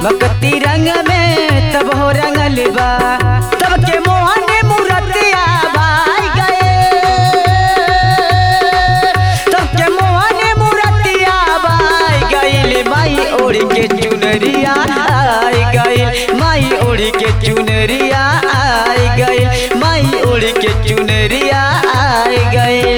भक्ति रंग में तब हो रंगल बा तब के मोहन मूर्तिया भाई गए तब के मोहन मूर्तिया भाई गइल माई ओढ़ के चुनरिया आई गइल माई ओढ़ के चुनरिया आई गइल माई ओढ़ के चुनरिया आई गइल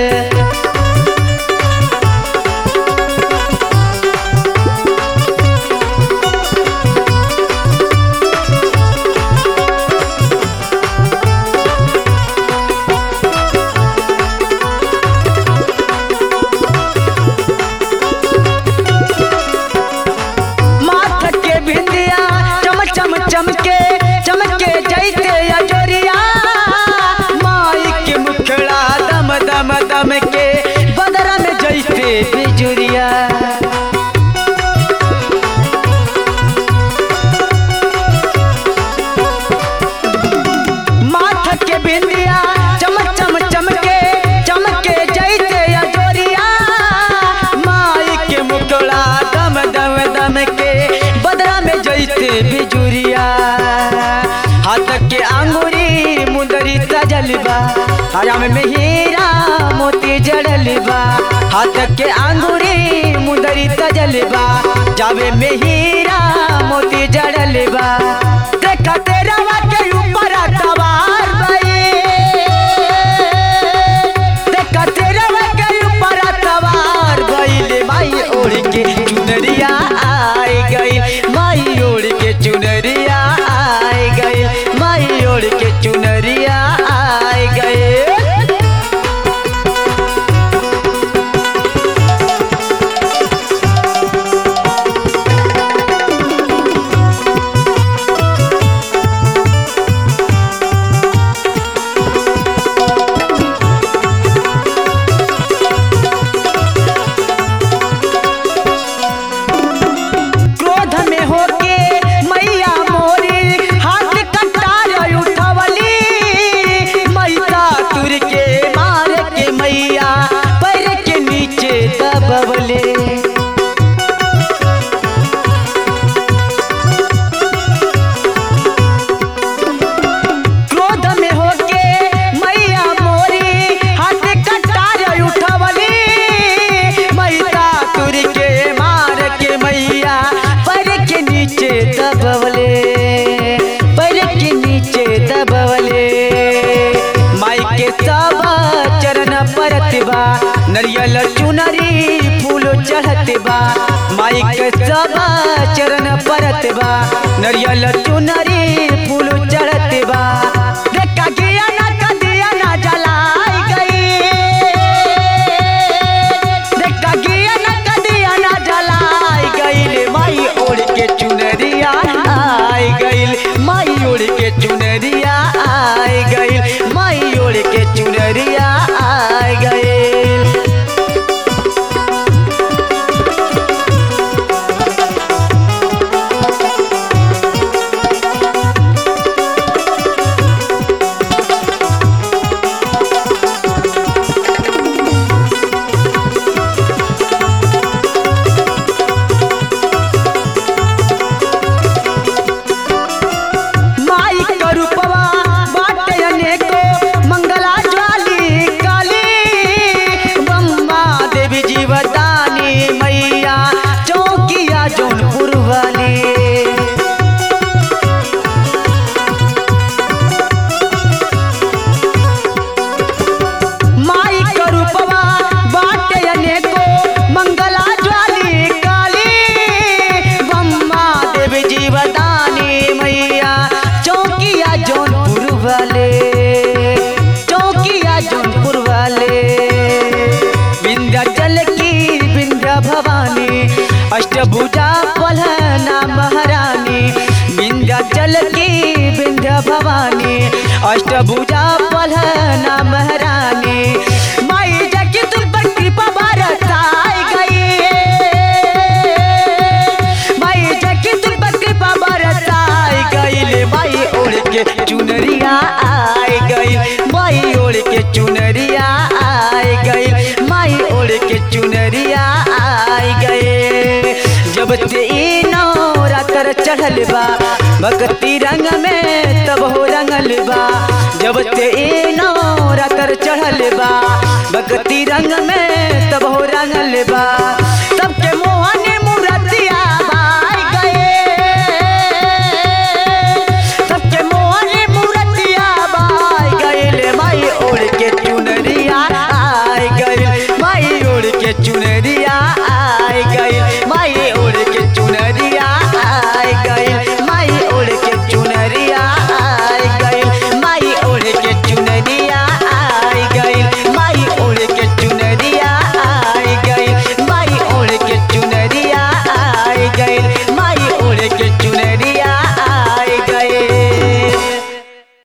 माथ के बिंदिया चम चम चमके चमके जैसे अजोरिया माई के मुखड़ा दम दम दम के बदरा में जैसे बिजुरिया माथ के बिंदिया चम चम चमके चमके जैसे अजोरिया माई के मुखड़ा दम दम दम के बदरा में जैसे बिजुरिया हाथ के अंगूरी मुंदरी सजल बा हरा में हीरा मोती जड़ल बा हाथ के अंगूरी मुंदरी सजल बा जावे में हीरा मोती जड़ल बा देखा तेरा के ऊपर सवार भई देखा तेरा के ऊपर सवार भइले माई ओढ़ के चुनरिया आई गई माई ओढ़ के चुनरिया आई गई माई ओढ़ के चुनरिया आई गई क्रोध में होके मैया मोरी हाथ कटार उठवली मैया तुर के मार के मैया पैर के नीचे दबवले क्रोध में होके मैया मोरी हाथ कटार उठवली मैया तुर के मार के मैया पैर के नीचे दबवले पैर के नीचे दबवले माई के सब चरण परत बा नरियल चुनरी फूल चढ़त बा माई के सब चरण परत बा नरियल चुनरी फूल चढ़त बा देखा गिया ना कदिया ना जलाई गई देखा गिया ना कदिया ना जलाई गईल माई ओढ़ के चुनरिया आई गईल माई ओढ़ के चुनरिया आई गईल माई ओढ़ के चुनरिया आई गईल माई करूपवा बाटे अनेको मंगला ज्वाली काली बम्मा देवी जीवदानी मैया चौकिया जौनपुर वाली माई करूपवा बाटे अनेको मंगला ज्वाली काली बम्मा देवी जीवदानी मैया चौकिया जौनपुर वाले चौकिया जौनपुर वाले विंध्याचल की विंध्या भवानी अष्टभुजा पलहना महारानी विंध्याचल की विंध्या भवानी अष्टभुजा पलहना महारानी माई जगी तुम पर कृपा बरसाई गई माई जगी तुम पर कृपा बरसाई गई माई ओढ़ के चुनरिया आई गई माई ओढ़ के चुनरिया आई गई माई ओढ़ के चुनरिया आई गए जब ते ई नौरा कर चढ़ल बा भक्ति रंग में तब हो रंगल बा जब ते ए नौ रातर चढ़ल बा भक्ति रंग में तब हो रंगल बा